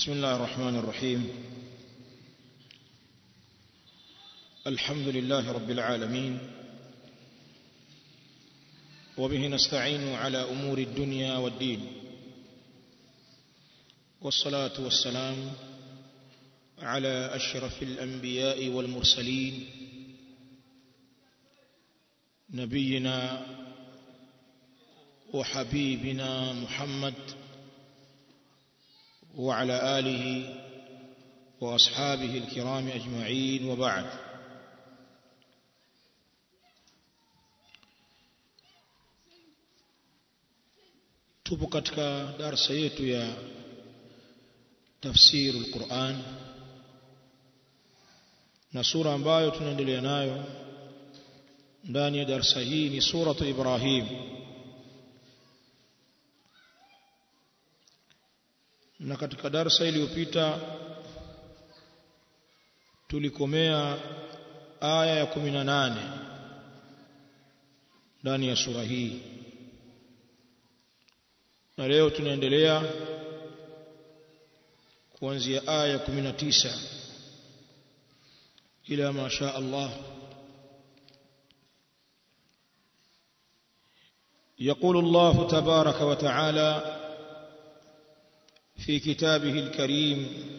بسم الله الرحمن الرحيم الحمد لله رب العالمين وبه نستعين على أمور الدنيا والدين والصلاة والسلام على أشرف الأنبياء والمرسلين نبينا وحبيبنا محمد وعلى آله وأصحابه الكرام أجمعين وبعد tupo katika darsa yetu ya tafsiri alquran na sura ambayo tunaendelea nayo ndani ya darsa hii ni suratu ibrahim na katika darsa iliyopita tulikomea aya ya 18 ndani ya sura hii na leo tunaendelea kuanzia aya ya 19 ila ma sha Allah يقول الله تبارك وتعالى في كتابه الكريم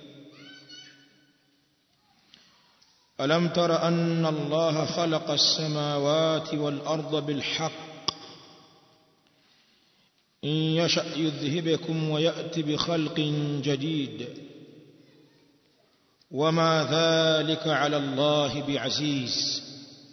ألم تر أن الله خلق السماوات والأرض بالحق إن يشأ يذهبكم ويأتي بخلق جديد وما ذلك على الله بعزيز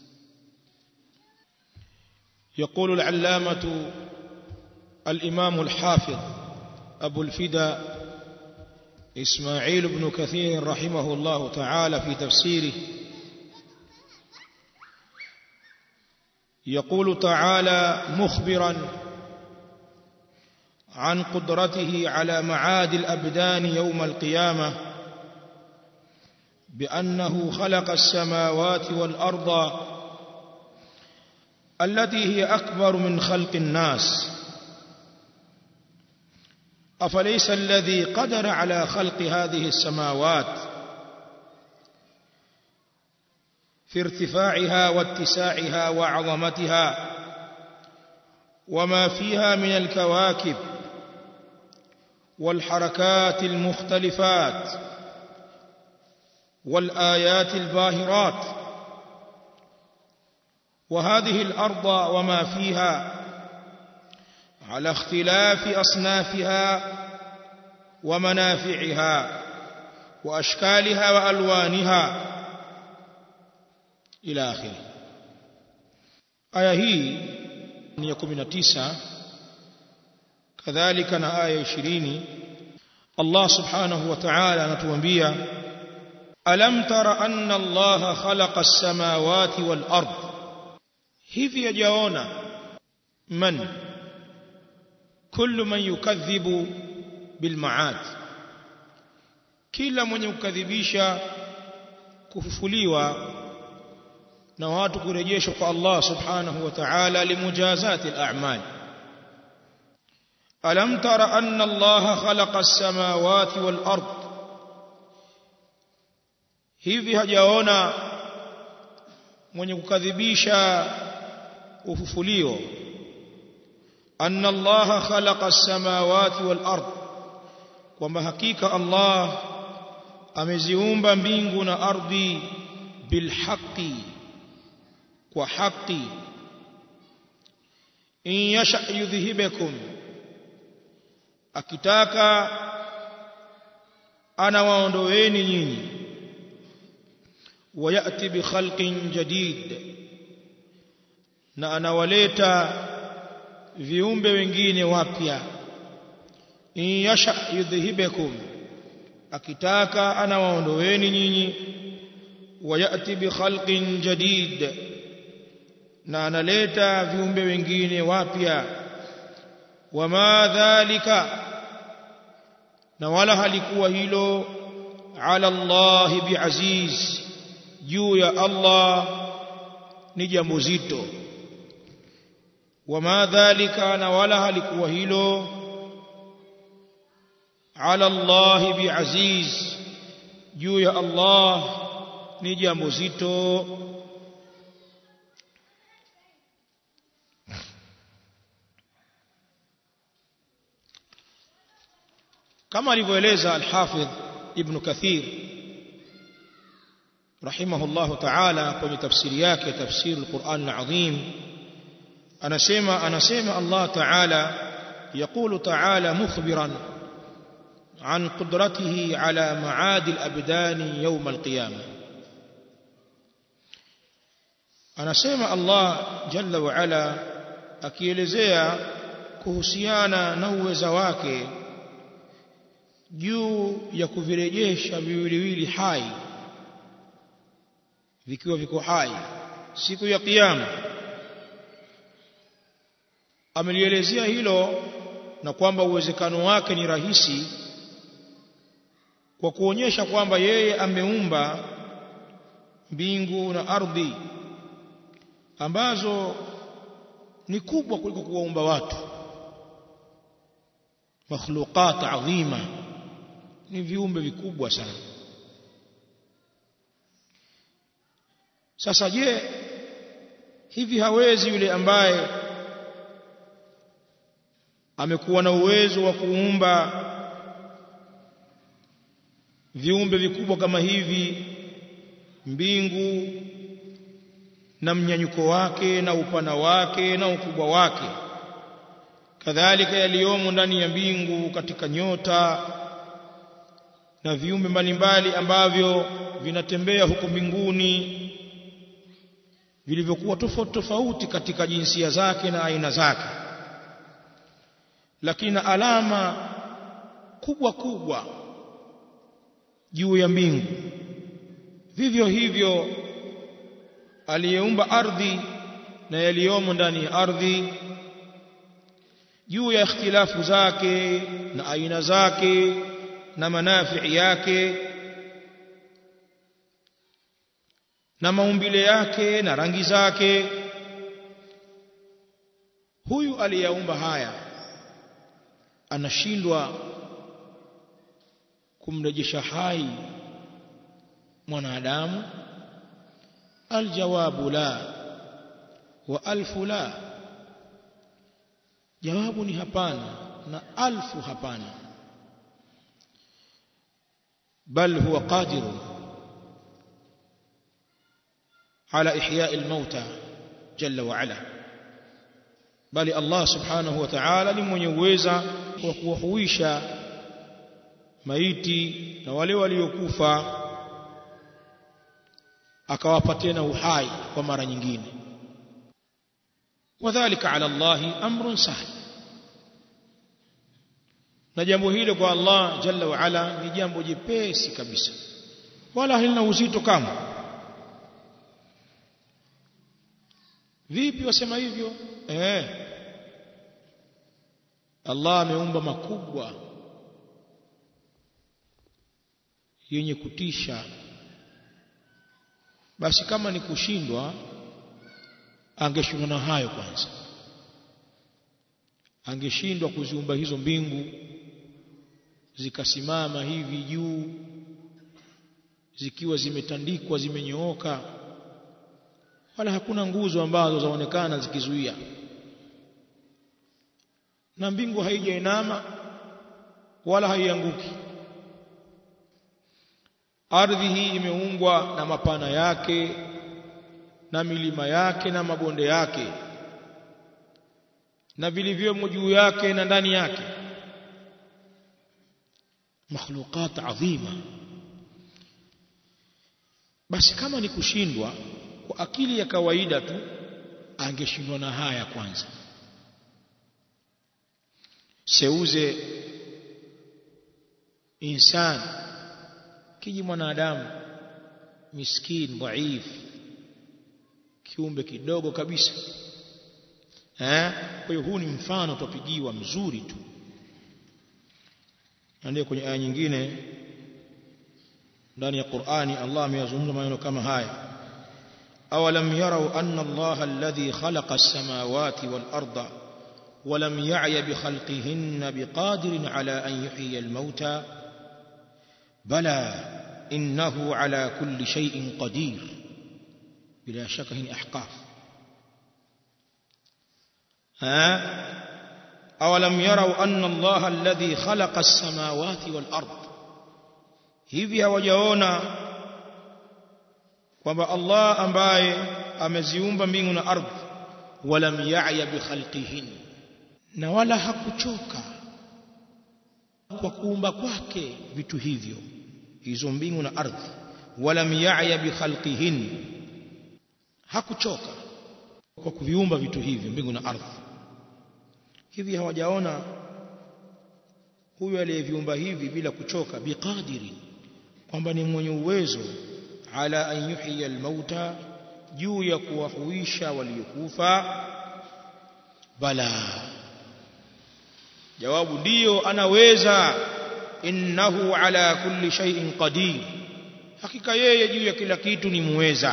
يقول العلامة الإمام الحافظ أبو الفدا إسماعيل بن كثير رحمه الله تعالى في تفسيره يقول تعالى مخبرا عن قدرته على معاد الأبدان يوم القيامة بأنه خلق السماوات والأرض التي هي أكبر من خلق الناس أفليس الذي قدر على خلق هذه السماوات في ارتفاعها واتساعها وعظمتها وما فيها من الكواكب والحركات المختلفات والآيات الباهرات وهذه الأرض وما فيها على اختلاف أصنافها ومنافعها وأشكالها وألوانها إلى آخره آية هي ya 19 kadhalika na aya 20 Allah subhanahu wa ta'ala anatuambia alam tara anna Allah khalaqa as-samawati wal ard hivi yajaona man kullu man yukadhibu bil ma'ad kila mwenye kukadhibisha kufufuliwa na watu kurejeshwa kwa Allah subhanahu wa ta'ala limujazati al-a'mal alam tara anna Allah khalaqa as-samawati wal ard hivi hajaona mwenye kukadhibisha ufufulio anna Allah khalaqa as-samawati wal ard kwamba hakika Allah ameziumba mbingu na ardhi bilhaqi kwa haki in yasha yudhhibakum akitaka anawaondoeni nyinyi wayati bi khalqin jadid na anawaleta viumbe wengine wapya in yasha yudhhibakum akitaka anawaondoeni nyinyi wayati bi khalqin jadid na analeta viumbe wengine wapya wama dhalika na wala halikuwa hilo ala Allah biaziz juu ya Allah ni jambo zito wama dhalika na wala halikuwa hilo ala Allah biaziz juu ya Allah ni jambo zito kama alivyoeleza al-Hafidh Ibn Kathir rahimahullahu ta'ala kwenye tafsiri yake tafsiri al-Qur'an al-Azim anasema anasema Allah ta'ala يقول تعالى مخبرا عن قدرته على معاد الأبدان يوم القيامة anasema Allah jalla wa ala akielezea kuhusiana na uweza wake juu ya kuvirejesha viwiliwili hai vikiwa viko hai siku ya kiyama amelielezea hilo na kwamba uwezekano wake ni rahisi kwa kuonyesha kwamba yeye ameumba mbingu na ardhi ambazo ni kubwa kuliko kuwaumba watu makhluqat adhima ni viumbe vikubwa sana sasa je hivi hawezi yule ambaye amekuwa na uwezo wa kuumba viumbe vikubwa kama hivi mbingu na mnyanyuko wake na upana wake na ukubwa wake kadhalika yaliyomo ndani ya mbingu katika nyota na viumbe mbalimbali ambavyo vinatembea huko mbinguni vilivyokuwa tofauti tofauti katika jinsia zake na aina zake lakini na alama kubwa kubwa juu ya mbingu vivyo hivyo aliyeumba ardhi na yaliyomo ndani ya ardhi juu ya ikhtilafu zake na aina zake na manafii yake na maumbile yake na rangi zake huyu aliyeumba haya anashindwa kumrejesha hai mwanadamu aljawabu la wa alfu la jawabu ni hapana na alfu hapana bal huwa qadir ala ihya almauta jalla wa ala bali Allah subhanahu wa ta'ala ni mwenye uweza wa kuwahuisha maiti na wale waliokufa akawapa tena uhai kwa mara nyingine wadhālika 'ala Allahi amrun sahl na jambo hilo kwa Allah jalla wa ala ni jambo jepesi kabisa wala halina uzito kama vipi wasema hivyo eh Allah ameumba makubwa yenye kutisha basi kama ni kushindwa angeshindwa na hayo kwanza angeshindwa kuziumba hizo mbingu zikasimama hivi juu zikiwa zimetandikwa zimenyooka wala hakuna nguzo ambazo zaonekana zikizuia na mbingu haijainama wala haianguki ardhi hii imeungwa na mapana yake na milima yake na mabonde yake na vilivyomo juu yake na ndani yake makhluqat adhima basi kama ni kushindwa kwa akili ya kawaida tu angeshindwa na haya kwanza seuze insan kiji mwanadamu miskin dhaif kiumbe kidogo kabisa eh kwa hiyo huu ni mfano tupigiwa mzuri tu ndio kwenye aya nyingine ndani ya Qur'ani Allah ameyazungumza maneno kama haya awalam yarau anna Allah alladhi khalaqa as-samawati wal arda ولم يعي بخلقهن بقادر على أن يحيي الموتى بلى إنه على كل شيء قدير بلا شك هن أحقاف ها أولم يروا أن الله الذي خلق السماوات والأرض hivi hawajaona kwamba Allah ambaye ameziumba mbingu na ardhi walam ya'ya bi khalqihin na wala hakuchoka kwa kuumba kwake vitu hivyo hizo mbingu na ardhi walam ya'ya bi khalqihin hakuchoka kwa kuviumba vitu hivyo mbingu na ardhi hivi hawajaona huyu aliyeviumba hivi bila kuchoka biqadiri kwamba ni mwenye uwezo ala an yuhyiya almauta juu ya kuwahuisha waliokufa bala jawabu ndiyo anaweza innahu ala kulli shay'in qadir hakika yeye juu ya kila kitu ni muweza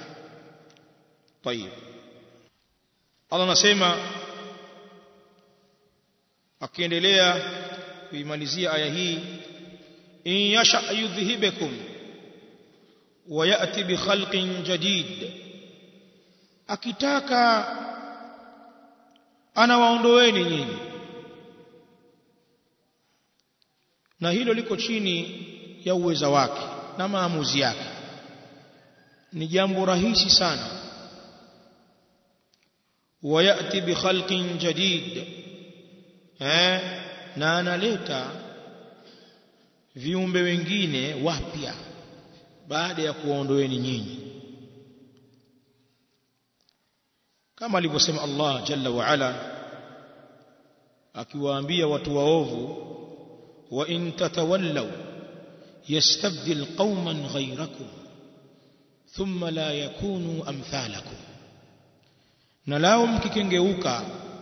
طيب Allah anasema akiendelea kuimalizia aya hii in yasha yudhhibukum wa yati bi khalqin jadid akitaka anawaondoeni nyinyi na hilo liko chini ya uweza wake na maamuzi yake ni jambo rahisi sana wayati bi khalqin jadid eh na analeta viumbe wengine wapya baada ya kuondoeni nyinyi kama alivyosema Allah jalla wa ala akiwaambia watu waovu wa in tatawallaw yastabdil qauman ghayrakum thumma la yakunu amthalakum na lao mkikengeuka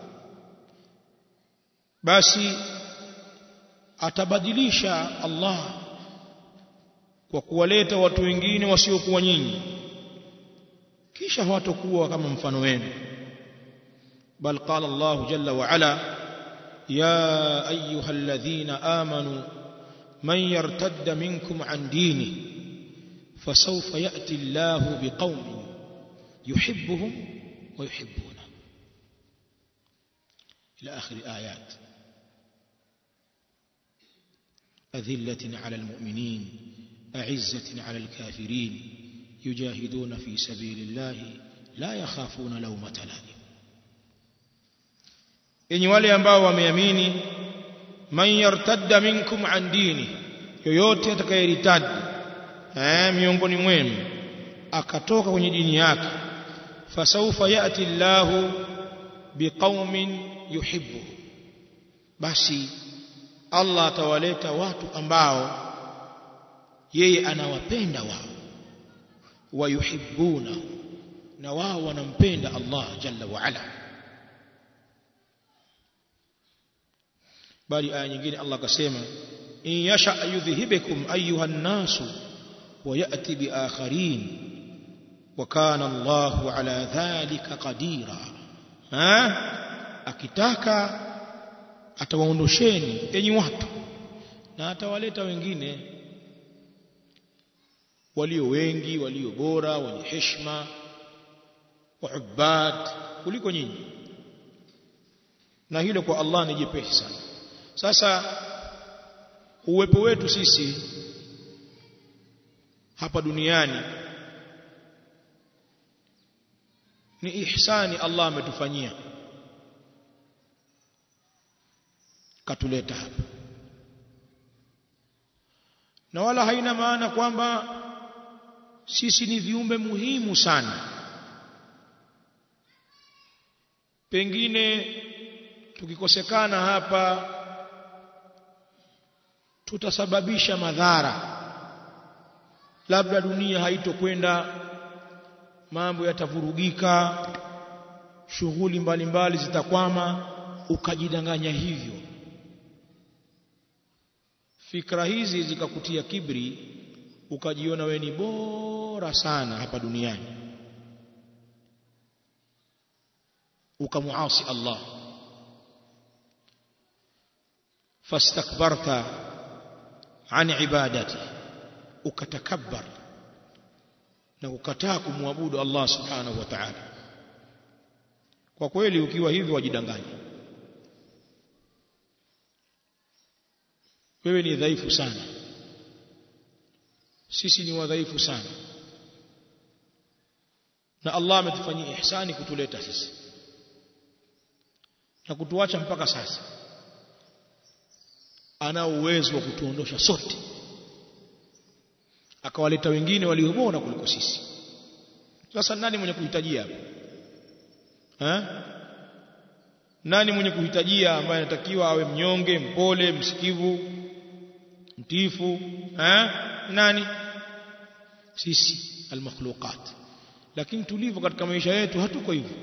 basi atabadilisha Allah kwa kuwaleta watu wengine wasiokuwa nyinyi kisha hawatakuwa kama mfano wenu bal qala Allah jalla wa ala ya ayuha alladhina amanu man yartadda minkum an dini fasawfa ya'ti Allah biqaumin yuhibbuhum wa yuhibbuna ila akhir ayat أذلة على المؤمنين أعزة على الكافرين يجاهدون في سبيل الله لا يخافون لومة لائم yenye wale ambao wameamini man yartadda minkum an dini yoyote atakayeritadi eh miongoni mwenu akatoka kwenye dini yake fasaufa yati llahu biqaumin yuhibbu basi Allah atawaleta watu ambao yeye anawapenda wao wayuhibbuna na wao wanampenda Allah jalla wa ala bali aya nyingine Allah akasema in yasha yudhhibukum ayuha an-nasu wa ya'ti bi akharin wa kana Allahu ala dhalika qadira ha akitaka atawaondosheni enyi watu na atawaleta wengine walio wengi walio bora wenye heshima waubad kuliko nyinyi na hilo kwa Allah ni jepesi sana sasa uwepo wetu sisi hapa duniani ni ihsani Allah ametufanyia katuleta hapa na wala haina maana kwamba sisi ni viumbe muhimu sana pengine tukikosekana hapa tutasababisha madhara labda dunia haitokwenda mambo yatavurugika shughuli mbalimbali zitakwama ukajidanganya hivyo fikra hizi zikakutia kibri ukajiona we ni bora sana hapa duniani ukamuasi Allah fastakbarta an ibadati ukatakabbar na kukataa kumwabudu Allah subhanahu wa ta'ala kwa kweli ukiwa hivyo wajidanganya wewe ni dhaifu sana sisi ni wadhaifu sana na Allah ametufanyia ihsani kutuleta sisi na kutuacha mpaka sasa ana uwezo wa kutuondosha sote akawaleta wengine walio bora kuliko sisi sasa nani mwenye kuhitajia hapo eh nani mwenye kuhitajia ambaye anatakiwa awe mnyonge mpole msikivu mtiifu eh nani sisi almakhluqat lakini tulivyo katika maisha yetu hatuko hivyo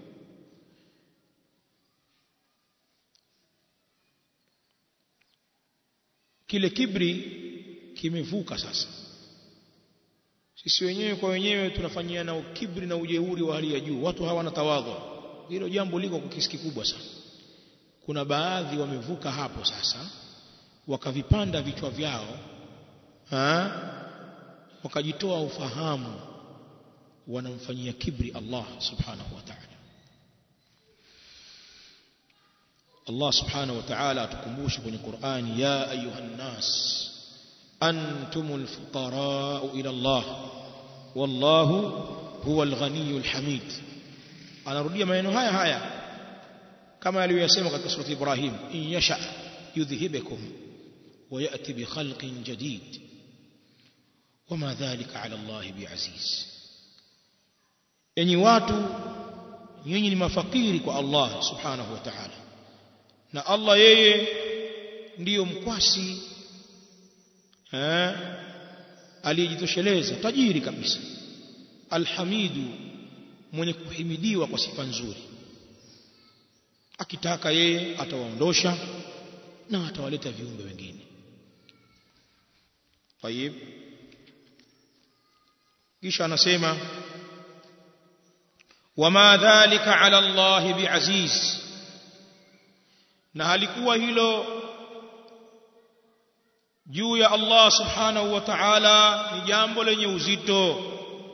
kile kibri kimevuka sasa sisi wenyewe kwa wenyewe tunafanyiana kibri na ujeuri wa hali ya juu watu hawana tawadhu hilo jambo liko kwa kiasi kikubwa sana kuna baadhi wamevuka hapo sasa wakavipanda vichwa vyao ha? wakajitoa ufahamu wanamfanyia kibri Allah subhanahu wa ta'ala Allah subhanahu wa ta'ala atukumbushe kwenye Qur'ani ya ayuhan nas antumul fuqara ila Allah wallahu huwal ghaniyul hamid anarudia maneno haya haya kama aliyosema katika surati Ibrahim in yasha yudhhibukum wa yati bi khalqin jadid wama dhalika ala Allah biaziz enyi watu nyinyi ni mafakiri kwa Allah subhanahu wa ta'ala na Allah yeye ndiyo mkwasi eh aliyejitosheleza tajiri kabisa alhamidu mwenye kuhimidiwa kwa sifa nzuri akitaka yeye atawaondosha na atawaleta viumbe wengine tayib kisha anasema wama dhalika ala Allah biaziz na halikuwa hilo juu ya Allah subhanahu wa ta'ala ni jambo lenye uzito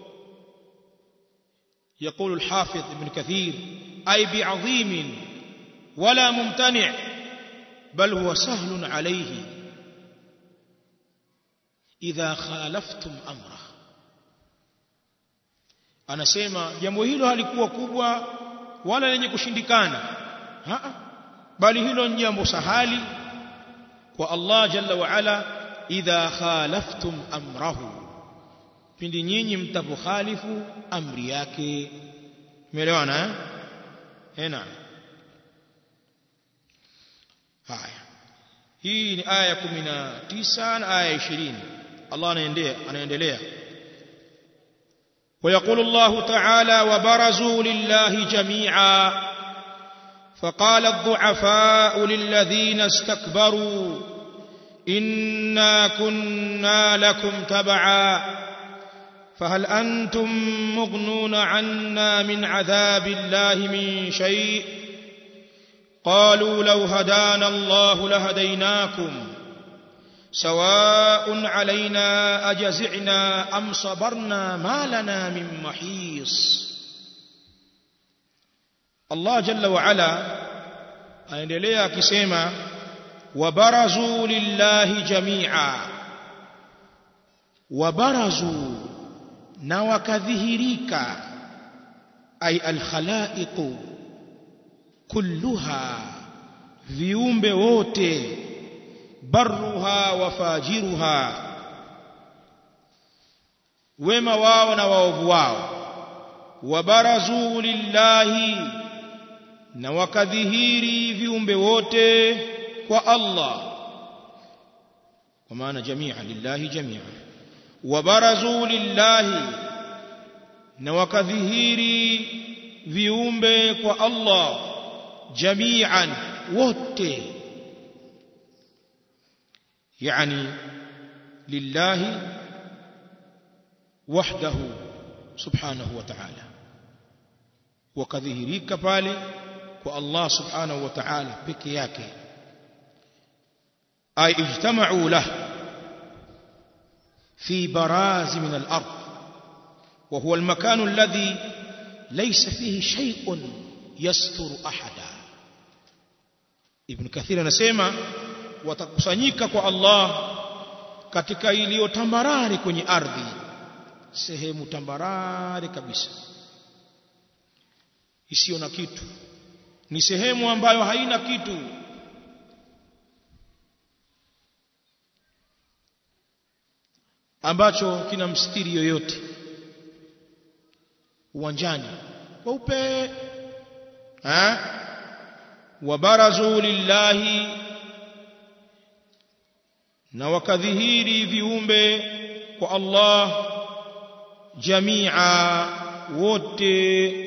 يقول الحافظ ابن كثير أي بعظيم ولا ممتنع بل هو سهل عليه إذا خالفتم أمره anasema jambo hilo halikuwa kubwa wala lenye kushindikana bali hilo ni jambo sahali kwa Allah jalla wa ala idha khalaftum amrahu pindi nyinyi mtapokhalifu amri yake umeelewana eh hena haya hii ni aya 19 na aya 20 Allah anaendelea anaendelea ويقول الله تعالى وبرزوا لله جميعا فقال الضعفاء للذين استكبروا إنا كنا لكم تبعا فهل أنتم مغنون عنا من عذاب الله من شيء قالوا لو هدانا الله لهديناكم سواء علينا أجزعنا أم صبرنا ما لنا من محيص الله جل وعلا aendelea akisema wabarazu lillahi jamia wabarazu na wakadhihirika ay alkhalaiqu kulluha viumbe wote barruha wa fajiruha wema wao na waovu wao wabarazu lillahi na wakadhihiri viumbe wote kwa Allah kwa maana jamia lillahi jamia wabarazu lillahi na wakadhihiri viumbe kwa Allah jamian wote yani lillahi wahdahu subhanahu wa ta'ala wakadhihirika pale kwa Allah subhanahu wa ta'ala peke yake ay ijtama'u lah fi baraz min al-ard wa huwa al-makan alladhi laysa fihi shay'un yasturu ahada ibn kathir anasema watakusanyika kwa Allah katika iliyo tambarare kwenye ardhi sehemu tambarare kabisa isiyo na kitu ni sehemu ambayo haina kitu ambacho kina mstiri yoyote uwanjani kweupe eh wabarazu lillahi na wakadhihiri viumbe kwa Allah jamia wote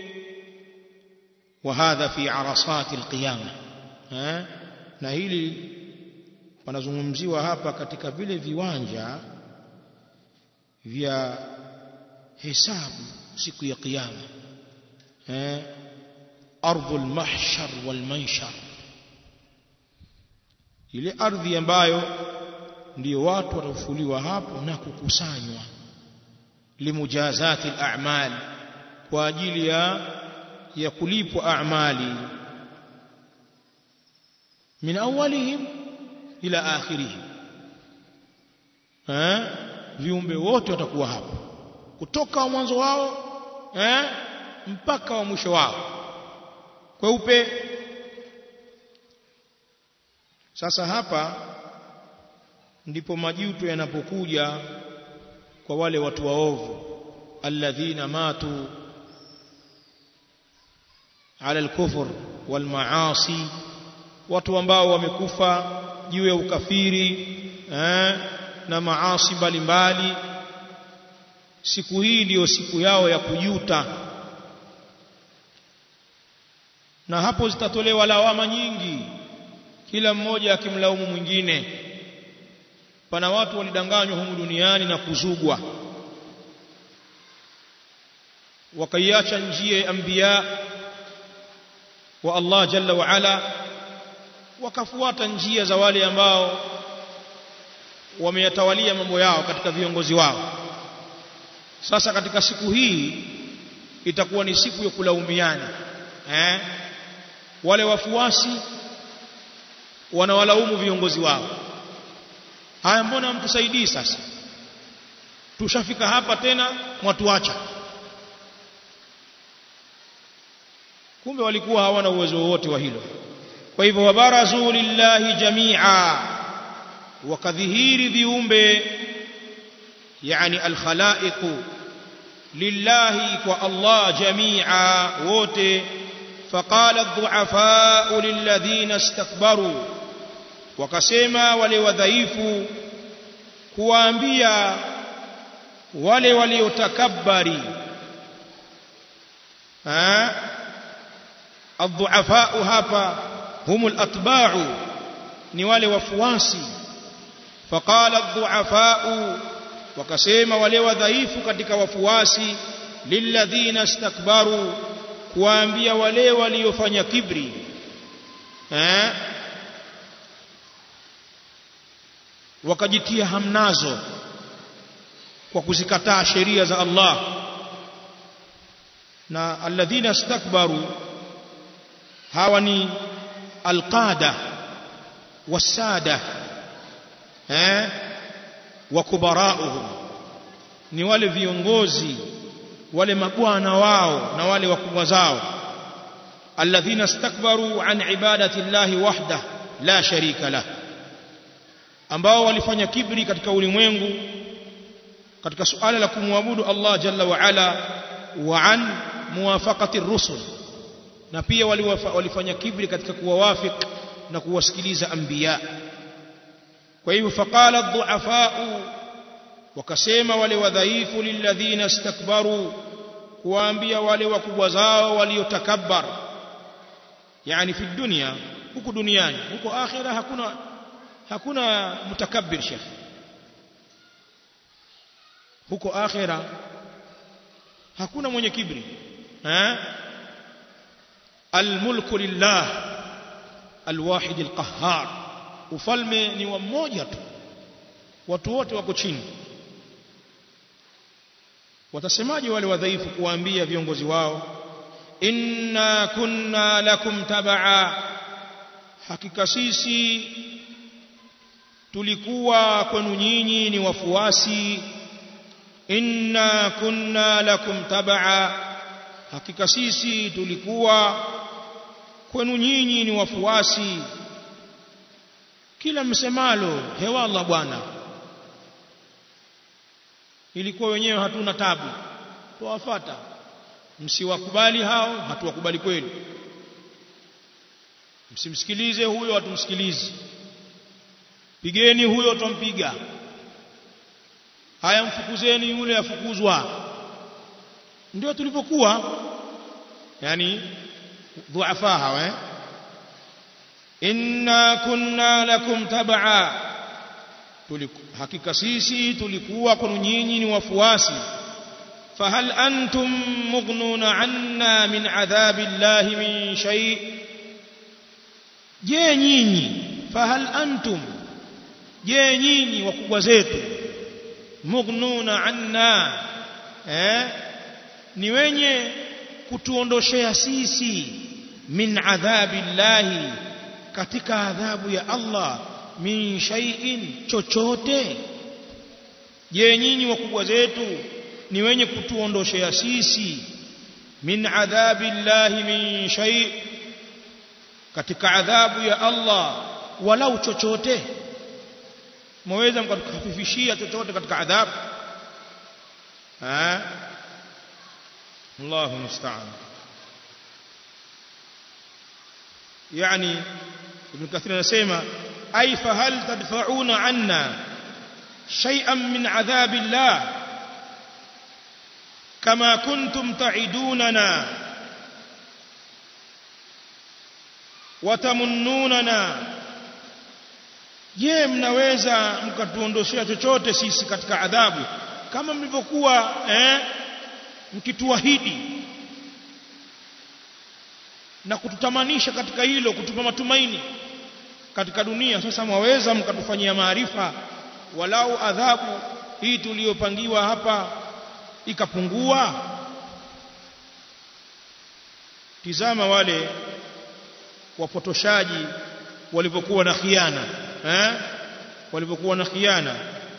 وهذا في عرصات القيامه eh na hili panazungumziwa hapa katika vile viwanja vya hesabu siku ya kiyama eh ardhul mahshar wal manshar ile ardhi ambayo ndio watu watafufuliwa hapo na kukusanywa limujazati al-a'mal kwa ajili ya ya kulipwa a'mali min awwalihim ila akhirihim eh viumbe wote watakuwa hapo kutoka mwanzo wao eh mpaka wa mwisho wao kweupe sasa hapa ndipo majuto yanapokuja kwa wale watu waovu alladhina matu ala al-kufr wal maasi watu ambao wamekufa juu ya ukafiri eh, na maasi mbalimbali siku hii ndiyo siku yao ya kujuta na hapo zitatolewa lawama nyingi kila mmoja akimlaumu mwingine pana watu walidanganywa humu duniani na kuzugwa wakaiacha njia ya anbiya wa Allah jalla wa ala wakafuata njia za wale ambao wameyatawalia mambo yao katika viongozi wao sasa katika siku hii itakuwa ni siku ya kulaumiana eh wale wafuasi wanawalaumu viongozi wao haya mbona mtusaidii sasa tushafika hapa tena mwatuacha kumbe walikuwa hawana uwezo wowote wa hilo kwa hivyo wabarazu lillahi jamia wakadhihiri viumbe yani alkhalaiqu lillahi kwa Allah jamia wote فقال الضعفاء للذين استكبروا wakasema wale wadhaifu kuwaambia wale waliotakabari الضعفاء hapa هم الاتباع ni wale wafuasi فقال الضعفاء wakasema wale wadhaifu katika wafuasi lilladhina istakbaru kuwaambia wale waliofanya kibri eh wakajitia hamnazo kwa kuzikataa sheria za Allah na alladhina istakbaru hawa ni alqada wasada eh wa kubarauhum ni wale viongozi wale mabwana wao na wale wakubwa zao alladhina istakbaru an ibadati llahi wahda la sharika lah ambao walifanya kibri katika ulimwengu katika suala la kumwabudu Allah jalla wa ala wa an muwafaqati rusul na pia walifanya kibri katika kuwawafik na kuwasikiliza anbiya kwa hivyo faqala adh-dhu'afa'u wakasema wale wadhaifu lilladhina istakbaru kuwaambia wale wakubwa zao waliotakabbar yani fi dunya huku duniani huko akhira hakuna hakuna mutakabbir shekh huko akhira hakuna mwenye kibri eh الملك لله الواحد القهار ufalme ni wa mmoja tu watu wote wako chini watasemaje wale wadhaifu kuwaambia viongozi wao inna kunna lakum tabaa hakika sisi tulikuwa kwenu nyinyi ni wafuasi inna kunna lakum tabaa hakika sisi tulikuwa kwenu nyinyi ni wafuasi kila msemalo hewalla bwana ilikuwa wenyewe hatuna tabu tuwafata msiwakubali hao hatuwakubali kweli msimsikilize huyo hatumsikilizi pigeni huyo tumpiga haya mfukuzeni yule afukuzwa ndio tulivyokuwa yani dhuafa hawa eh inna kunna lakum tabaa hakika sisi tulikuwa kwenu nyinyi ni wafuasi fahal antum mughnuna anna min adhabi llahi min shay je nyinyi fahal antum je nyinyi wakubwa zetu mughnuna anna eh ni wenye kutuondoshea sisi min adhabi llahi katika adhabu ya Allah min shay'in chochote je nyinyi wakubwa zetu ni wenye kutuondoshea sisi min adhabi llahi min shay katika adhabu ya Allah walau chochote mwaweza mkatukhafifishia chochote katika adhabu ha Allahu musta'an yani ibn kathir anasema ay fahal tadfa'una anna shay'an min adhabi Allah kama kuntum ta'idunana watamunnunana je mnaweza mkatuondoshea chochote sisi katika adhabu kama mlivyokuwa eh mkituahidi na kututamanisha katika hilo kutupa matumaini katika dunia sasa mwaweza mkatufanyia maarifa walau adhabu hii tuliyopangiwa hapa ikapungua tizama wale wapotoshaji walivyokuwa na khiana eh walivyokuwa na khiana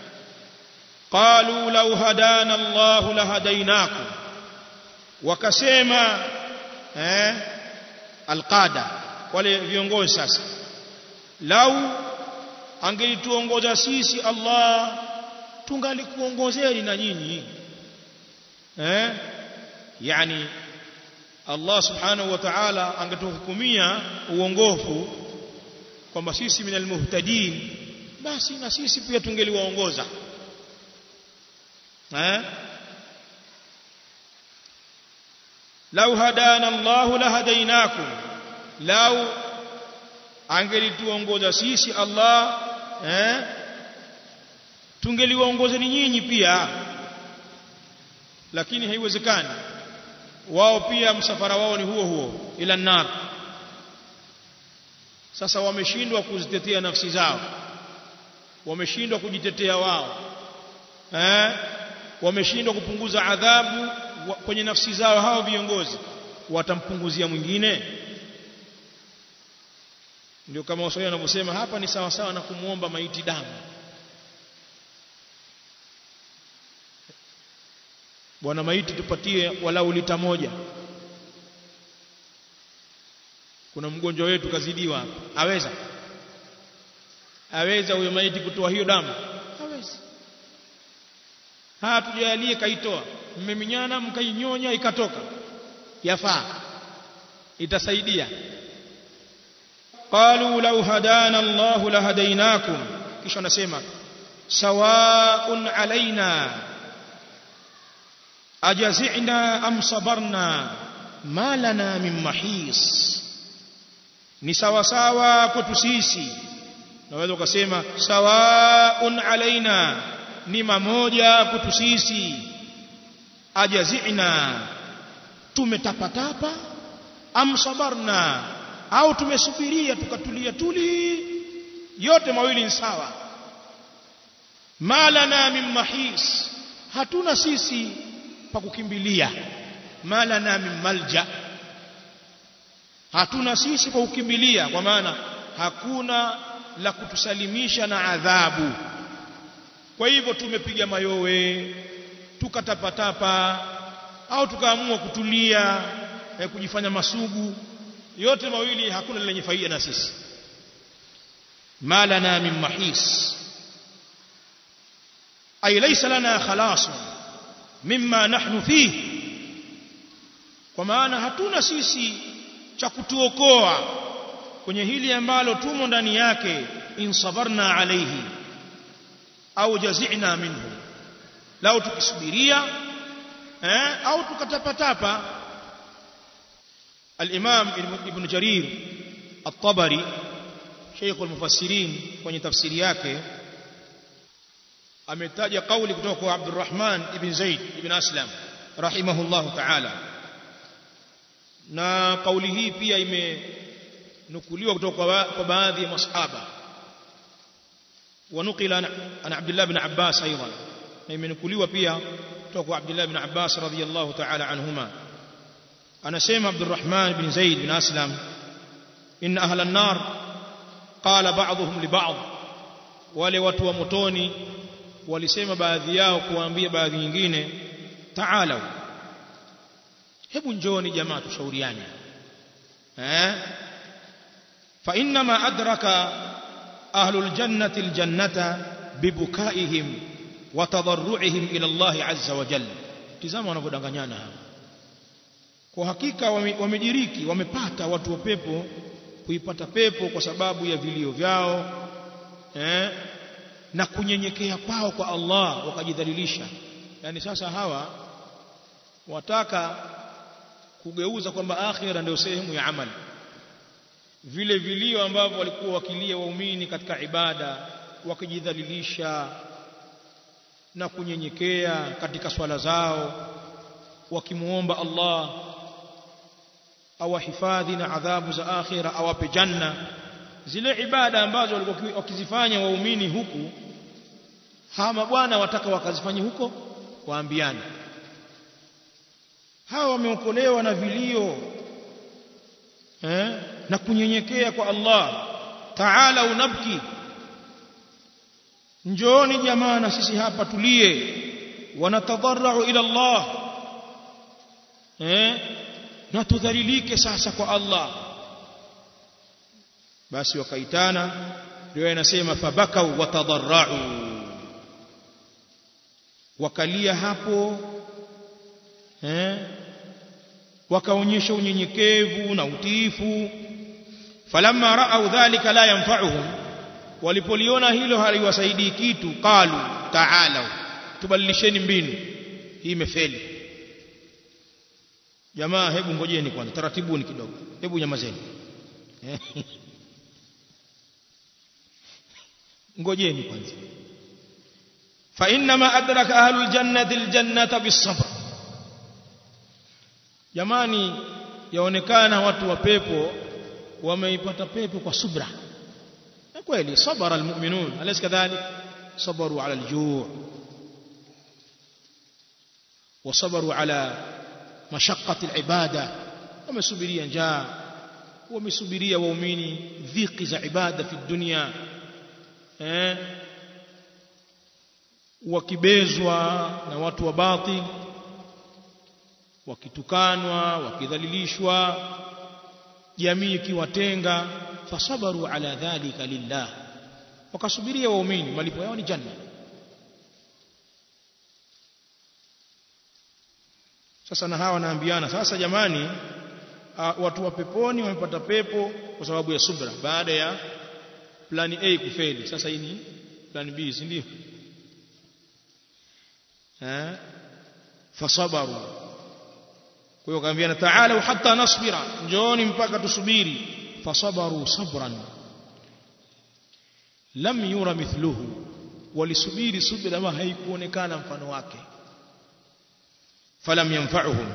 qalu law hadana Allah lahadainakum wakasema eh alqada wale viongozi sasa lau angelituongoza sisi Allah tungalikuongozeni na nyinyi eh yani Allah subhanahu wa ta'ala angetuhukumia uongofu kwamba sisi minal muhtadin basi na sisi pia tungeliwaongoza eh lau hadana Allah lahadainakum lau angelituongoza sisi Allah eh tungeliwaongozeni nyinyi pia lakini haiwezekani wao pia msafara wao ni huo huo ila nar sasa wameshindwa kuzitetea nafsi zao wameshindwa kujitetea wao eh wameshindwa kupunguza adhabu kwenye nafsi zao hao viongozi watampunguzia mwingine ndio kama waswahili wanavyosema hapa ni sawa sawa na kumuomba maiti damu bwana maiti tupatie walau lita moja kuna mgonjwa wetu kazidiwa hapa aweza aweza huyo maiti kutoa hiyo damu hawezi haya tujalie kaitoa mmeminyana mkainyonya ikatoka yafaa itasaidia qalu law hadana Allah lahadainakum kisha anasema sawaun alaina ajazina am sabarna ma lana min mahis ni sawa sawa kwetu sisi naweza ukasema sawaun alaina ni mamoja kwetu sisi ajazina tumetapatapa am sabarna au tumesubiria tukatulia tuli yote mawili ni sawa malana min mahis hatuna sisi pa kukimbilia malana min malja hatuna sisi pa kukimbilia kwa maana hakuna la kutusalimisha na adhabu kwa hivyo tumepiga mayowe tukatapatapa au tukaamua kutulia eh, kujifanya masugu yote mawili hakuna lenye faida na sisi malana min mahis ay laysa lana khalas mimma nahnu fihi kwa maana hatuna sisi cha kutuokoa kwenye hili ambalo tumo ndani yake in sabarna alayhi au jazina minhu lao tukisubiria eh, au tukatapatapa الإمام ابن جرير الطبري شيخ المفسرين kwenye tafsiri yake ametaja kauli kutoka kwa Abdurrahman ibn Zaid ibn Aslam rahimahullah ta'ala na kauli hii pia imenukuliwa kutoka kwa baadhi ya masahaba ونقل عن عبد الله بن عباس أيضا imenukuliwa pia kutoka kwa Abdullah ibn Abbas radhiyallahu ta'ala anhuma anasema Abdurrahman ibn Zaid bin Aslam inna ahla an-nar qala ba'dhum li ba'd wale watu wa motoni walisema baadhi yao kuambia baadhi nyingine ta'alau hebu njoni jamaa tushauriane eh fa inna ma adraka ahlul jannati aljannata bibukaihim wa tadarruihim ila Allah azza wa jalla tizama wanavyodanganyana hapa kwa hakika wamediriki wamepata watu wa pepo kuipata pepo kwa sababu ya vilio vyao eh, na kunyenyekea kwao kwa Allah wakajidhalilisha yani sasa hawa wataka kugeuza kwamba akhira ndio sehemu ya amali vile vilio ambavyo walikuwa wakilia waumini katika ibada wakijidhalilisha na kunyenyekea katika swala zao wakimuomba Allah awahifadhi na adhabu za akhira awape janna zile ibada ambazo walikuwa wakizifanya waumini huku hawa mabwana wataka wakazifanye huko waambiane hawa wameokolewa na vilio eh, na kunyenyekea kwa Allah taala unabki njooni jamaa na sisi hapa tulie wanatadarrau ila Allah eh na tudhalilike sasa kwa Allah basi wakaitana ndio inasema fabakau watadarrau wakalia hapo eh wakaonyesha unyenyekevu na utiifu falamma raau dhalika la yanfa'uhum walipoliona hilo haliwasaidii kitu qalu ta'alu tubadilisheni mbinu hii imefeli jamaa hebu ngojeni kwanza taratibuni kidogo hebu nyamazeni ngojeni kwanza fa inma adraka ahlul jannati aljannata bisabr jamani yaonekana watu wa pepo wameipata pepo kwa subra kweli sabara almu'minun alaysa kadhalik sabaru ala aljuu' وصبروا على مشقة العبادة ومسبريا جاء ومسبريا ومؤمني ذيق za ibada في الدنيا eh wakibezwa na watu wa batil wakitukanwa wakidhalilishwa jamii ikiwatenga fasabaru ala dhalika lillah wakasubiria waumini malipo yao ni janna sasa na hawa wanaambiana sasa jamani uh, watu wa peponi wamepata pepo kwa sababu ya subra baada ya plani A kufeli sasa hii ni plani B si ndio eh fasabaru kwa hiyo kaambiana ta'ala hatta nasbira njooni mpaka tusubiri fasabaru sabran lam yura mithluhu walisubiri subira ma haikuonekana mfano wake falam yanfa'uhum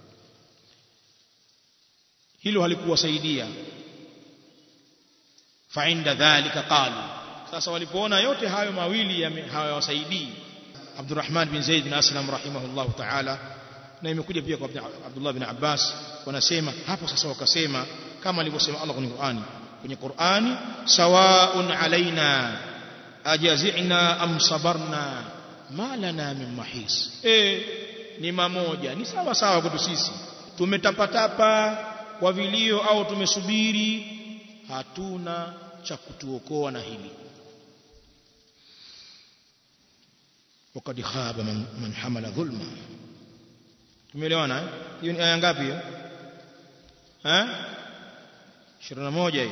hilo halikuwasaidia fa inda dhalika qalu sasa walipoona yote hayo mawili hayawasaidii Abdurrahman bin Zaid bin Aslam rahimahullah ta'ala na imekuja pia kwa Abdullah bin Abbas wanasema hapo sasa wakasema kama alivyosema Allah kwenye Qur'ani kwenye Qur'ani sawaun alaina ajazina am sabarna ma lana min mahis eh ni mamoja ni sawa sawa kwetu sisi tumetapatapa kwa vilio au tumesubiri hatuna cha kutuokoa na hili وقد خاب من من حمل ظلما tumeelewana hiyo ni aya ngapi hiyo eh 21 hiyo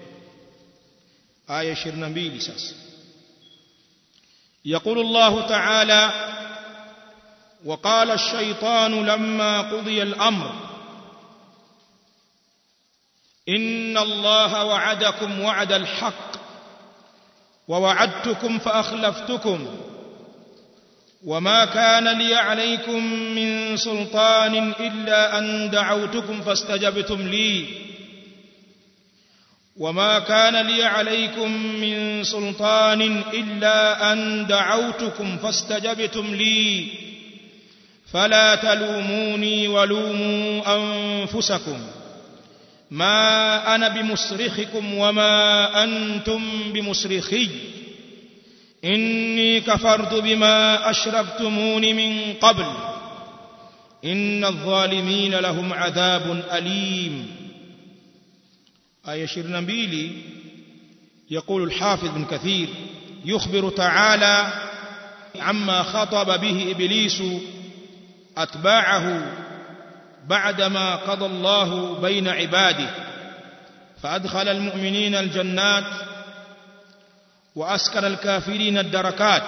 aya 22 sasa يقول الله تعالى وقال الشيطان لما قضي الامر ان الله وعدكم وعد الحق ووعدتكم فاخلفتكم وما كان لي عليكم من سلطان الا ان دعوتكم فاستجبتم لي وما كان لي عليكم من سلطان الا ان دعوتكم فاستجبتم لي فلا تلوموني ولوموا انفسكم ما انا بمصرخكم وما انتم بمصرخي اني كفرت بما اشركتمون من قبل ان الظالمين لهم عذاب اليم آية 22 يقول الحافظ بن كثير يخبر تعالى عما خطب به إبليس أتباعه بعدما قضى الله بين عباده فأدخل المؤمنين الجنات وأسكن الكافرين الدركات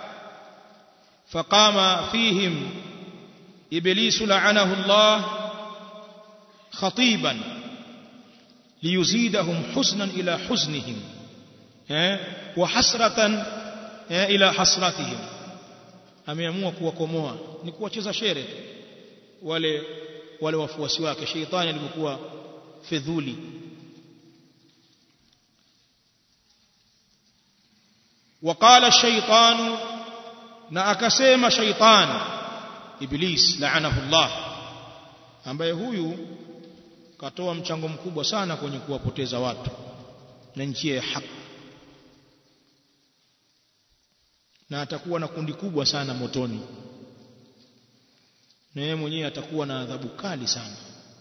فقام فيهم إبليس لعنه الله خطيبا ليزيدهم حزنا إلى حزنهم وحسرة إلى حسرتهم ameamua kuwakomoa ni kuwacheza shere wale wale wafuasi wake sheitani alipokuwa fedhuli وقال الشيطان na akasema shaitan iblis laanahu Allah ambaye huyu katoa mchango mkubwa sana kwenye kuwapoteza watu na njia ya haki na atakuwa na kundi kubwa sana motoni na yeye mwenyewe atakuwa na adhabu kali sana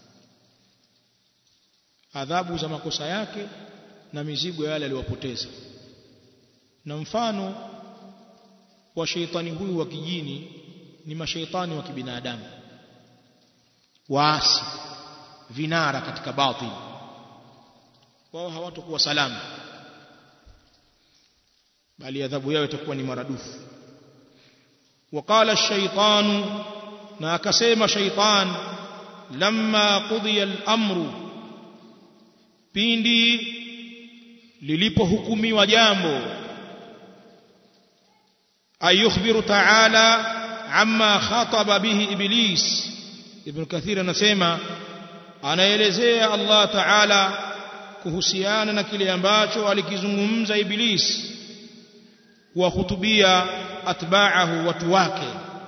adhabu za makosa yake na mizigo yale aliyowapoteza na mfano wa sheitani huyu wa kijini ni mashaitani wa kibinadamu waasi vinara katika batil wao hawatakuwa salama bali adhabu yao itakuwa ni maradufu وقال الشيطان na akasema shaitan lamma qudiya al-amru pindi lilipohukumiwa jambo ayukhbiru ta'ala amma khataba bihi iblis ibn kathir anasema anaelezea Allah ta'ala kuhusiana na kile ambacho alikizungumza iblis kuwahutubia atba'ahu watu wake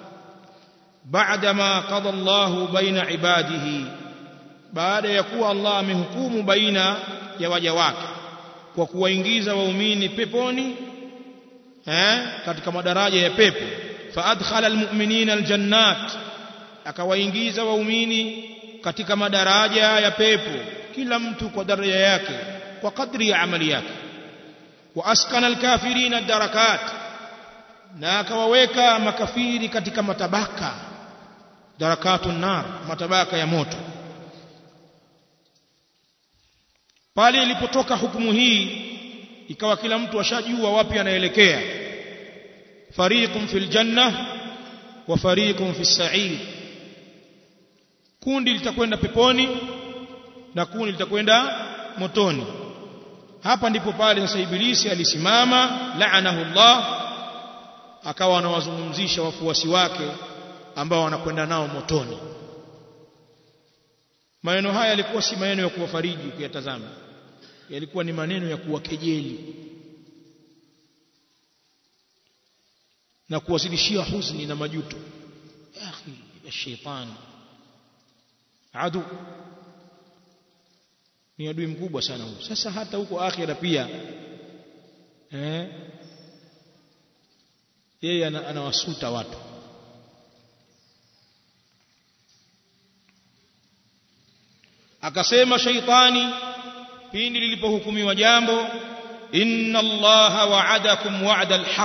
بعدما قضى الله بين عباده baada ya kuwa Allah amehukumu baina ya waja wake kwa kuwaingiza waumini peponi eh katika madaraja ya pepo fa adkhala almu'minina aljannat akawaingiza waumini katika madaraja ya pepo kila mtu kwa daraja yake kwa kadri ya amali yake wa askana alkafirina darakat na akawaweka makafiri katika matabaka darakatun nar matabaka ya moto pale ilipotoka hukumu hii ikawa kila mtu ashajua wapi anaelekea fariqun fil janna wa fariqun fis sa'ir kundi litakwenda peponi na kundi litakwenda motoni hapa ndipo pale sasa ibilisi alisimama laanahu Allah akawa anawazungumzisha wafuasi wake ambao wanakwenda nao motoni maneno haya yalikuwa si maneno ya kuwafariji ukiyatazama yalikuwa ni maneno ya kuwakejeli na kuwazidishia huzuni na majuto ya akhi ya shaitani adu ni adui mkubwa sana huyo sasa hata huko akhira pia eh yeye anawasuta watu akasema shaitani pindi lilipohukumiwa jambo inna allaha wa'adakum wa'da alhaq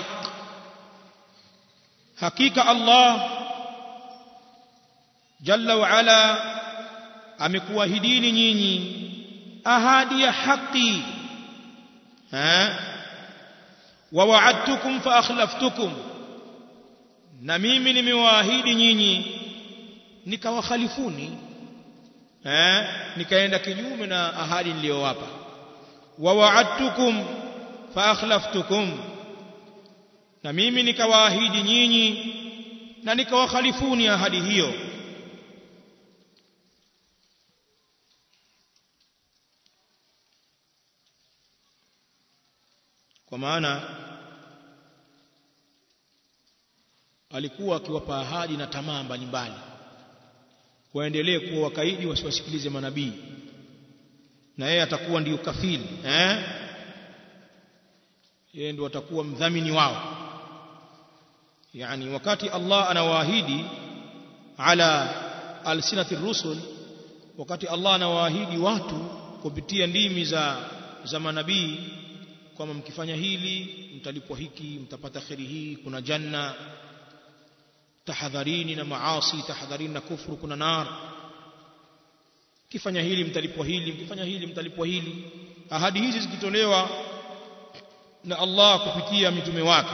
hakika allah jalla wa ala amekuahidini nyinyi ahadi ya haki ha wa wa'adtukum fa akhlaftukum na mimi nimewaahidi nyinyi nikawakhalifuni eh nikaenda kinyume na ahadi niliyowapa wa wa'adtukum fa akhlaftukum na mimi nikawaahidi nyinyi na nikawakhalifuni ahadi hiyo kwa maana alikuwa akiwapa ahadi na tamaa mbalimbali waendelee kuwa wakaidi wasiwasikilize manabii na yeye atakuwa ndiyo kafili eh yeye ndio atakuwa mdhamini wao yani wakati Allah anawaahidi ala alsinati rusul wakati Allah anawaahidi watu kupitia ndimi za za manabii kwamba mkifanya hili mtalipwa hiki mtapata kheri hii kuna janna tahadharini na maasi tahadharini na kufuru kuna nar kifanya hili mtalipwa hili mkifanya hili mtalipwa hili ahadi hizi zikitolewa na Allah kupitia mitume wake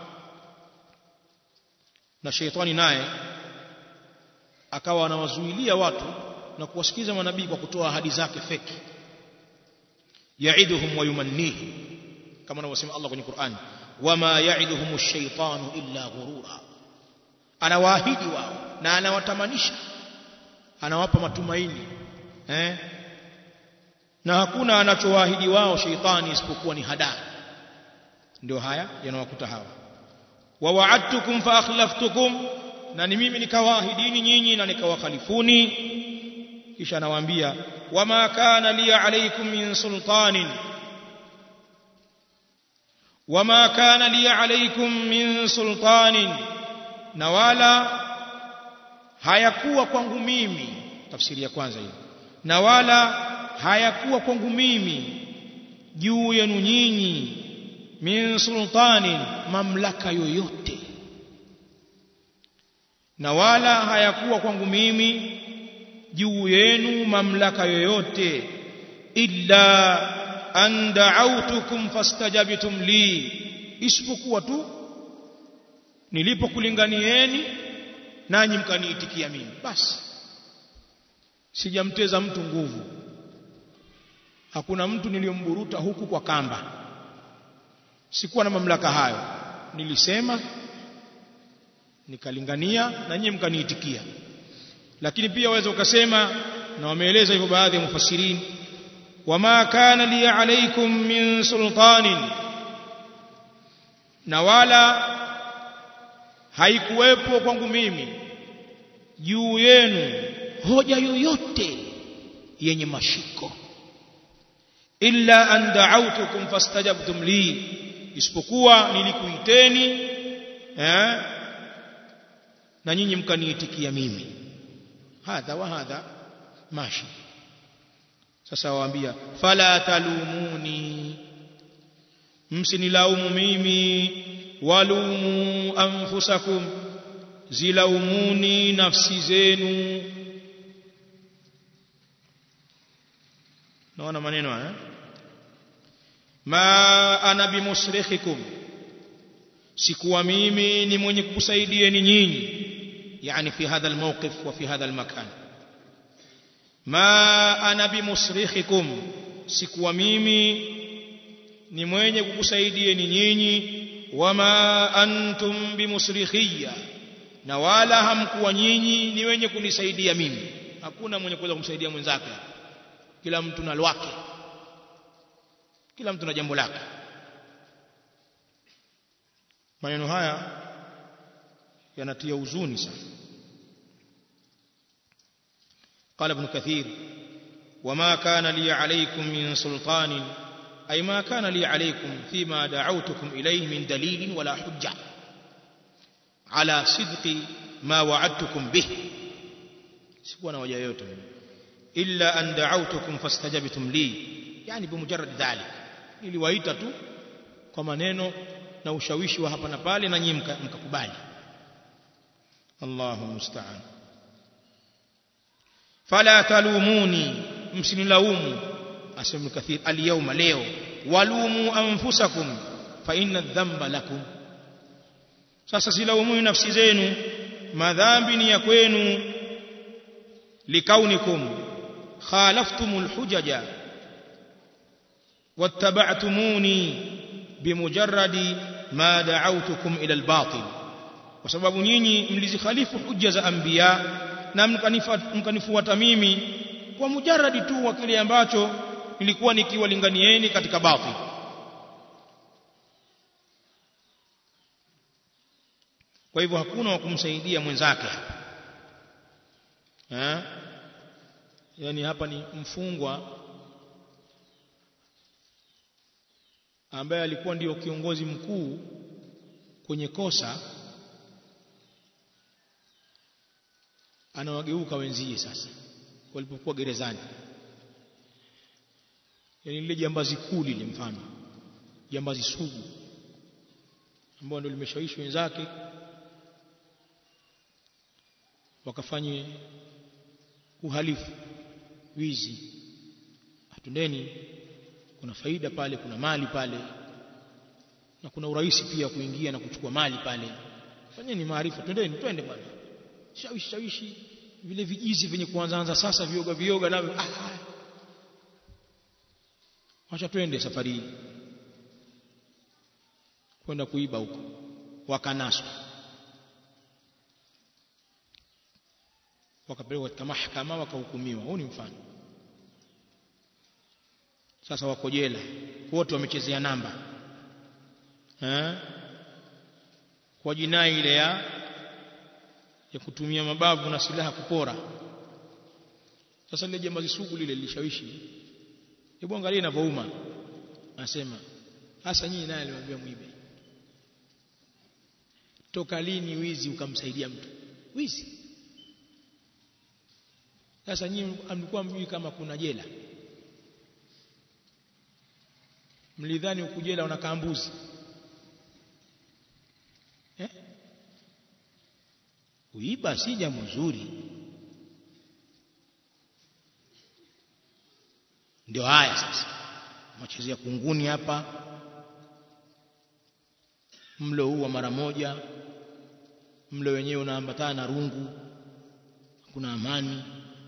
na sheitani naye akawa anawazuilia watu na kuwasikiza manabii kwa kutoa ahadi zake feki yaiduhum wa yumannihi kama anavyosema Allah kwenye Qur'an wama yaiduhum ash-shaytanu illa ghurura anawaahidi wao na anawatamanisha anawapa matumaini eh na hakuna anachowaahidi wao sheitani isipokuwa ni hadaa ndio haya yanawakuta hawa wa wa'adtukum fa akhlaftukum na ni mimi nikawaahidini nyinyi na nikawakhalifuni kisha anawaambia wama kana li alaykum min sultanin wama kana li alaykum min sultanin na wala hayakuwa kwangu mimi tafsiri ya kwanza hiyo na wala hayakuwa kwangu mimi juu yenu nyinyi min sultanin mamlaka yoyote na wala hayakuwa kwangu mimi juu yenu mamlaka yoyote illa an da'awtukum fastajabtum li isipokuwa tu nilipokulinganieni nanyi mkaniitikia mimi basi sijamteza mtu nguvu hakuna mtu niliyomburuta huku kwa kamba sikuwa na mamlaka hayo nilisema nikalingania na nyinyi mkaniitikia lakini pia waweza ukasema na wameeleza hivyo baadhi ya mufassirin wama kana li alaykum min sultanin na wala haikuwepo kwangu mimi juu yenu hoja yoyote yenye mashiko illa an da'awtukum fastajabtum li isipokuwa nilikuiteni eh na nyinyi mkaniitikia mimi hadha wa hadha mashi sasa waambia fala talumuni msinilaumu mimi walumu anfusakum zilaumuni nafsi zenu naona maneno haya ma ana bimusrikhikum sikuwa mimi ni mwenye kukusaidieni nyinyi yani fi hadha almawqif wa fi hadha almakan ma ana bimusrikhikum sikuwa mimi ni mwenye kukusaidieni nyinyi wama antum bimusrikhiyya na wala hamkuwa nyinyi ni wenye kunisaidia mimi hakuna mwenye kuweza kumsaidia mwenzake kila mtu na lwake kila mtu na jambo lake maneno haya yanatia huzuni sana قال ابن كثير وما كان لي عليكم من سلطان أي ما كان لي عليكم فيما دعوتكم إليه من دليل ولا حجة على صدق ما وعدتكم به سيكون وجه يوتم إلا أن دعوتكم فاستجبتم لي يعني بمجرد ذلك niliwaita tu kwa maneno na ushawishi wa hapa na pale na nyinyi mkakubali Allahu musta'an fala talumuni msinilaumu asema kathir alyawma leo walumu anfusakum fa inna dhanba lakum sasa silaumu nafsi zenu madhambi ni ya kwenu likaunikum khalaftumul hujaja واتبعتموني بمجرد ما دعوتكم إلى الباطل وسبب nyinyi mlizikhalifu hujja za anbiya na mkanifuata mimi kwa mujarradi tu wa kile ambacho nilikuwa nikiwalinganieni katika batil kwa hivyo hakuna wa kumsaidia mwenzake hapa eh yani hapa ni mfungwa ambaye alikuwa ndio kiongozi mkuu kwenye kosa anawageuka wenzie sasa walipokuwa gerezani yani lile jambazi kuu lile mfano jambazi sugu ambao ndio limeshawishi wenzake wakafanye uhalifu wizi hatundeni kuna faida pale kuna mali pale na kuna urahisi pia kuingia na kuchukua mali pale fanyeni maarifa twendeni twende bwana shawishi shawishi vile vijizi vyenye kuanzaanza sasa vioga vioga navyo ah wacha twende safari hii kwenda kuiba huko wakanaswa wakapelekwa katika mahakama wakahukumiwa huu ni mfano sasa wako jela wote wamechezea namba eh kwa jinai ile ya ya kutumia mabavu na silaha kupora sasa lile jambazi sugu lile lilishawishi hebu angalia inavyouma anasema hasa nyinyi naye alimwambia mwibe toka lini wizi ukamsaidia mtu wizi sasa nyinyi mlikuwa mjui kama kuna jela mlidhani huku jela unakaa mbuzi eh? uiba si jambo zuri ndio haya sasa machezea kunguni hapa mlo huu wa mara moja mlo wenyewe unaambatana na rungu kuna amani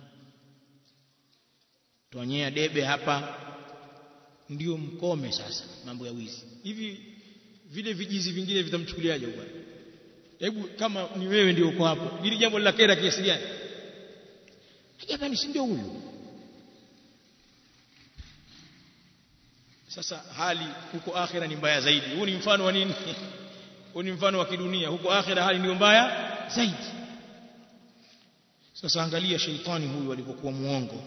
twanyea debe hapa ndio mkome sasa mambo ya wizi hivi vile vijizi vingine vitamchukuliaje bwana hebu kama ni wewe ndio uko hapo hili jambo la kera kiasi gani jamani si ndio huyu sasa hali huko akhira ni mbaya zaidi huu ni mfano wa nini huu ni mfano wa kidunia huko akhira hali ndio mbaya zaidi sasa angalia sheitani huyu alipokuwa muongo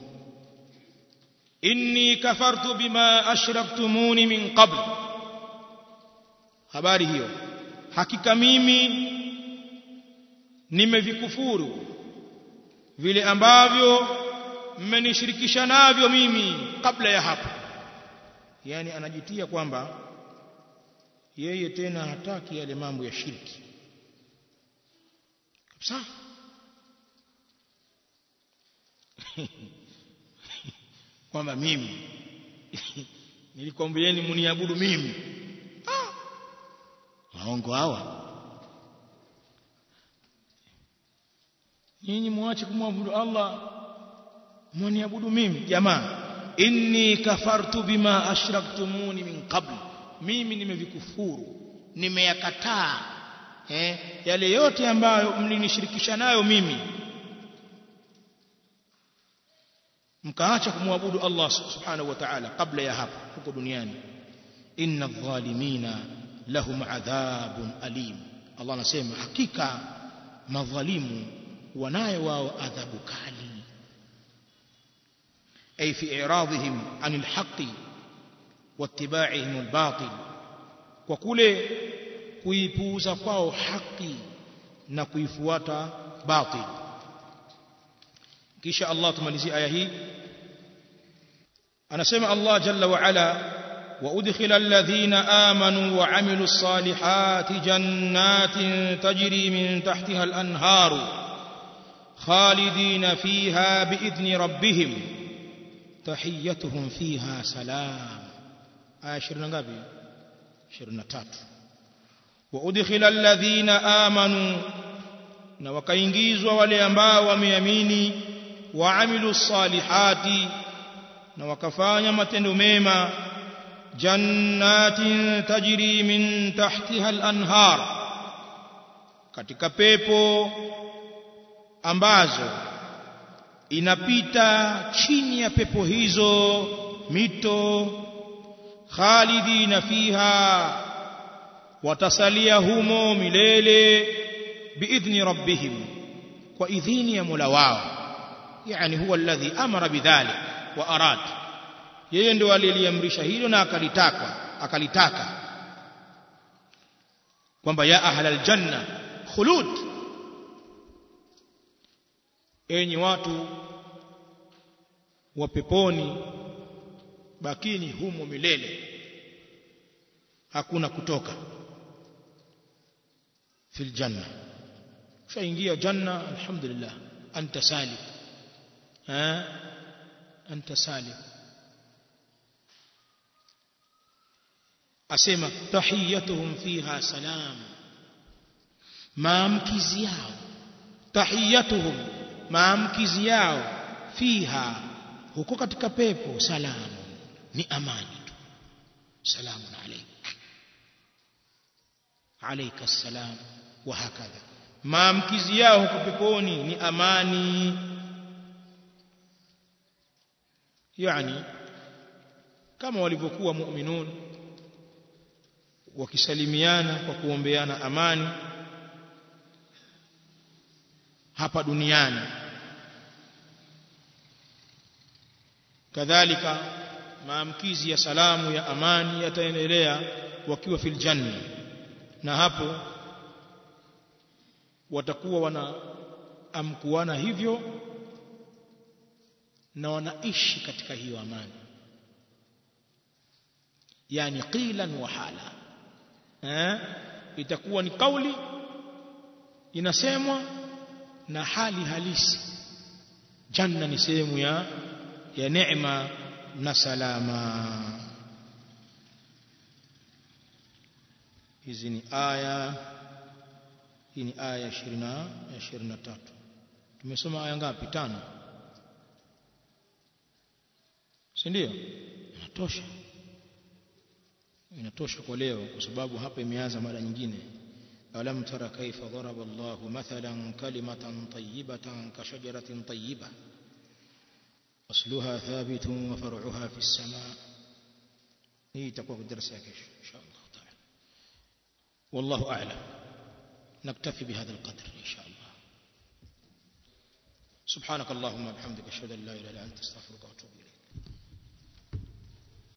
inni kafartu bima ashraktumuni min qabl habari hiyo hakika mimi nimevikufuru vile ambavyo mmenishirikisha navyo mimi kabla ya hapo yani anajitia kwamba yeye tena hataki yale mambo ya shirki kabisa kwamba mimi nilikwambieni mniabudu mimi ah. waongo hawa nyinyi muache kumwabudu Allah mniabudu mimi jamaa inni kafartu bima ashraktumuni min qabl mimi nimevikufuru nimeyakataa eh yale yote ambayo mlinishirikisha nayo mimi mkaacha kumwabudu Allah subhanahu wa ta'ala kabla ya hapo huko duniani inna dhalimina lahum adhabun alim Allah anasema hakika madhalimu wanayo wao adhabu kali ay fi i'radihim anil haqqi wattiba'ihim albatil kwa kule kuipuuza kwao haki na kuifuata batil kisha Allah tumalizie aya hii anasema Allah jalla wa ala وأدخل الذين آمنوا وعملوا الصالحات جنات تجري من تحتها الأنهار خالدين فيها بإذن ربهم تحيتهم فيها سلام آية شرنا قبل شرنا تات وأدخل الذين آمنوا na wakaingizwa wale ambao wameamini waamilu salihati na wakafanya matendo mema jannatin tajri min tahtiha al-anhar katika pepo ambazo inapita chini ya pepo hizo mito khalidina fiha watasalia humo milele biidhni rabbihim kwa idhini ya Mola wao yani huwa alladhi amara bidhalik wa arad yeye ndio aliyeliamrisha hilo na akalitaka akalitaka kwamba ya ahlal janna khulud enyi watu wa peponi bakini humo milele hakuna kutoka fil janna shaingia janna alhamdulillah anta salim ha anta salim asema tahiyatuhum fiha salam maamkizi yao tahiyatuhum maamkizi yao fiha huko katika pepo salamu ni amani tu salamun alayk alayka assalam wa hakadha maamkizi yao huko peponi ni amani yani kama walivyokuwa mu'minun wakisalimiana kwa kuombeana amani hapa duniani kadhalika maamkizi ya salamu ya amani yataendelea wakiwa fil janna na hapo watakuwa wanaamkuana hivyo na wanaishi katika hiyo amani yani qilan wa hala eh itakuwa ni kauli inasemwa na hali halisi janna ni sehemu ya ya neema na salama hizi ni aya hii ni aya ya 20 ya 23 tumesoma aya ngapi tano si ndio inatosha inatosha kwa leo kwa sababu hapa imeanza mara nyingine alam tara kaifa daraba Allah mathalan kalimatan tayyibatan ka shajaratin tayyiba asluha thabitun wa far'uha fi as-samaa hii itakuwa darasa ya kesho insha Allah taala wallahu a'lam نكتفي بهذا القدر إن شاء الله سبحانك اللهم وبحمدك أشهد أن لا إله إلا أنت أستغفرك وأتوب إليك